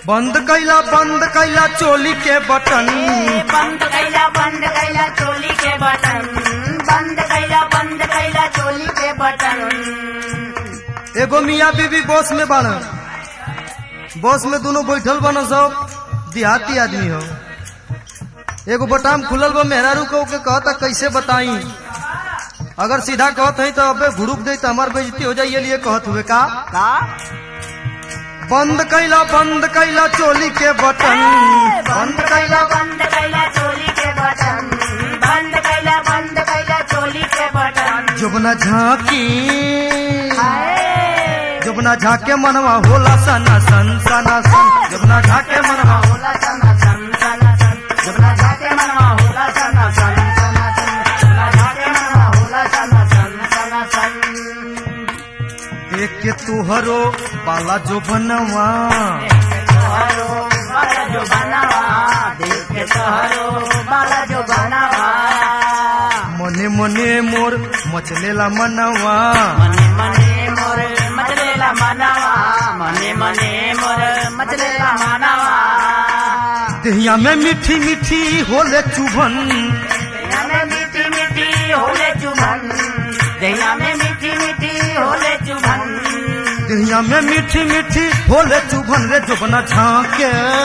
बंद कैला बंद कैला चोली के बटन बंद कैला बंद कैला चोली के बटन बंद कैला बंद कैला चोली के बटन एगो मियाँ बीबी बॉस में बान बॉस में दोनों बैठल बन सब देहाती आदमी हो एगो बटाम खुलल बा मेहरारू को के कहता कैसे बताई अगर सीधा कहत है तो अबे घुड़ुक दे तो हमार बेइज्जती हो जाइए लिए कहत हुए का का बंद कैला बंद कैला चोली के बटन बंद कैला बंद कैला चोली के बटन बंद कैला बंद कैला चोली के बटन जुबना झांकी हाय जुबना झाके मनवा होला सना सन सना सन जुबना झाके मनवा होला सना सन सना सन जबना जाके मनवा होला सना सन सना सन जबना जाके मनवा होला सना सन सना सन देख के तुहरो बाला जो बनवा तोहरो बाला जो बनावा देख के तोहरो बाला जो बनावा मने मने मोर मचलेला मनवा मने मने मोर मचलेला मनावा मने मने मोर मचलेला मनावा दहिया में मीठी मीठी होले चुभन दहिया में मीठी मीठी होले चुभन दहिया में मीठी मीठी होले चुभन दहिया में मीठी मीठी होले चुभन रे जुबना झाके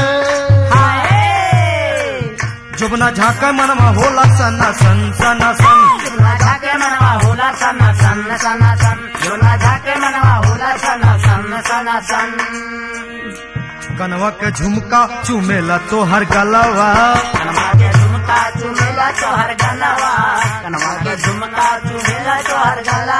हाय जुबना झाके मनवा होला सना सन सना सन जुना जाके मनवा होला सना सन सना सन जुना जाके मनवा होला सना सन सना सन कनवा के झुमका चुमेला तोहर गलवा कनवा के झुमका चुमेला तोहर गलवा कनवा के झुमका चुमेला तोहर गलवा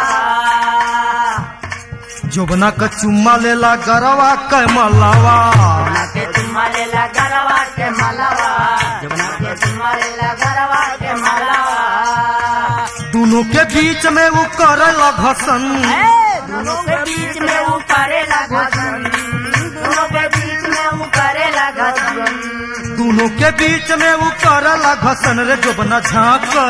जुबना का चुम्मा लेला गरवा के मलावा जुना के चुम्मा लेला गरवा के मलवा जुना के चुम्मा लेला गरवा के मलवा दोनों के बीच में वो करेला घसन दोनों के बीच में वो करेला घसन दोनों के बीच में वो करेला घसन दोनों के बीच में वो करेला घसन रे जुबना झाके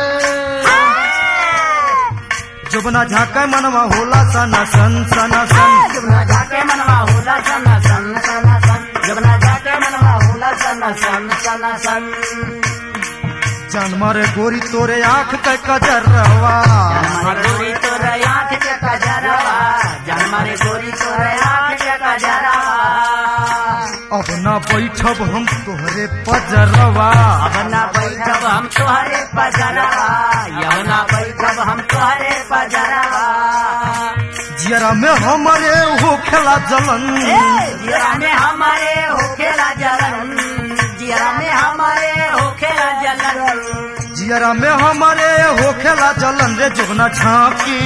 जुबना झाके मनवा होला सना सन सना सन जबना जाके मनवा होला सना सन सना सन जबना जाके मनवा होला सना सन सना सन जान मारे गोरी तोरे आँख के कजरवा मारे गोरी तोरे आँख के कजरवा जान मारे गोरी तोरे आँख के कजरवा अब ना बैठब हम तोहरे पजरवा अब ना बैठब हम तोहरे पजरवा यह ना बैठब हम तोहरे पजरवा जियरा में हमारे हो खेला जलन जिया में हमारे होखेला जलन जिया में हमारे होखेला जलन जियरा में हमारे हो खेला जलन रे जुबना झाके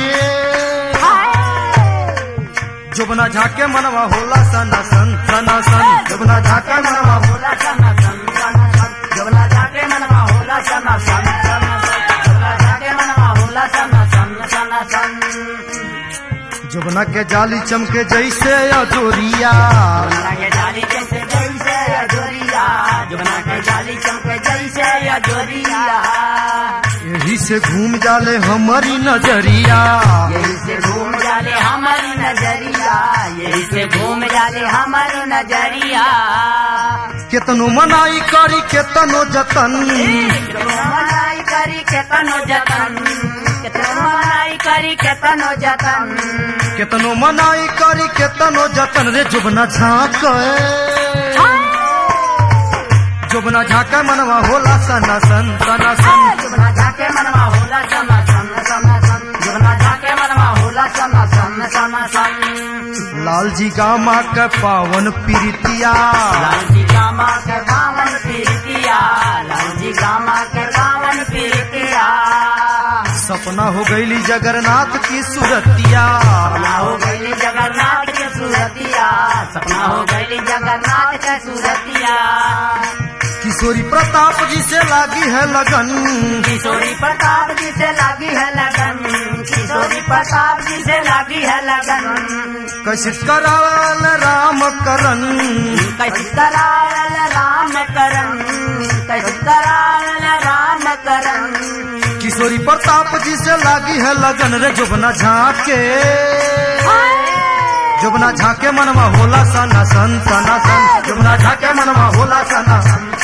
जुबना झाके मनवा होला सना सन सना सन जुबना झाके मनवा होला सना सन सना सन जबना जाके मनवा होला सना सन सना सन जबना जाके मनवा होला सना सन सना सन जुबना के जाली चमके जैसे अजोरिया जबना के जाली चमके जैसे अजोरिया जबना के जाली चमके जैसे अजोरिया यही से घूम जाले हमारी नजरिया यही से घूम जाले हमारी नजरिया यही से घूम जाले हमारी नजरिया केतनो मनाई करी केतनो जतन कितनो मनाई करी केतनो जतन कितनो मनाई करी केतनो जतन केतनो मनाई करी केतनो जतन रे जुबना झाक जुबना झाके मनवा होला सना सन सना सन जुबना जाके मनवा होला सना सन सना सन जुबना जाके मनवा होला सना सन सना सन लाल जी गामा के पावन प्रीतिया लाल जी गामा के बावन पीरतिया लाल जी गामा के बावन पीरतिया सपना हो गईली जगन्नाथ की सूरतिया सपना हो गई जगन्नाथ के सूरतिया सपना हो गई जगन्नाथ के सूरतिया किशोरी प्रताप जी से लागी है लगन किशोरी प्रताप जी से लगी है लगन किशोरी प्रताप जी से लगी है लगन कैसे करावल राम करन कैसे कराल राम करन कैसे कराल राम करन किशोरी प्रताप जी से लागी है लगन रे जुबना झाके जुबना झाके मनवा होला सना सन सना सन जमुना झाके मनवा होला सना सन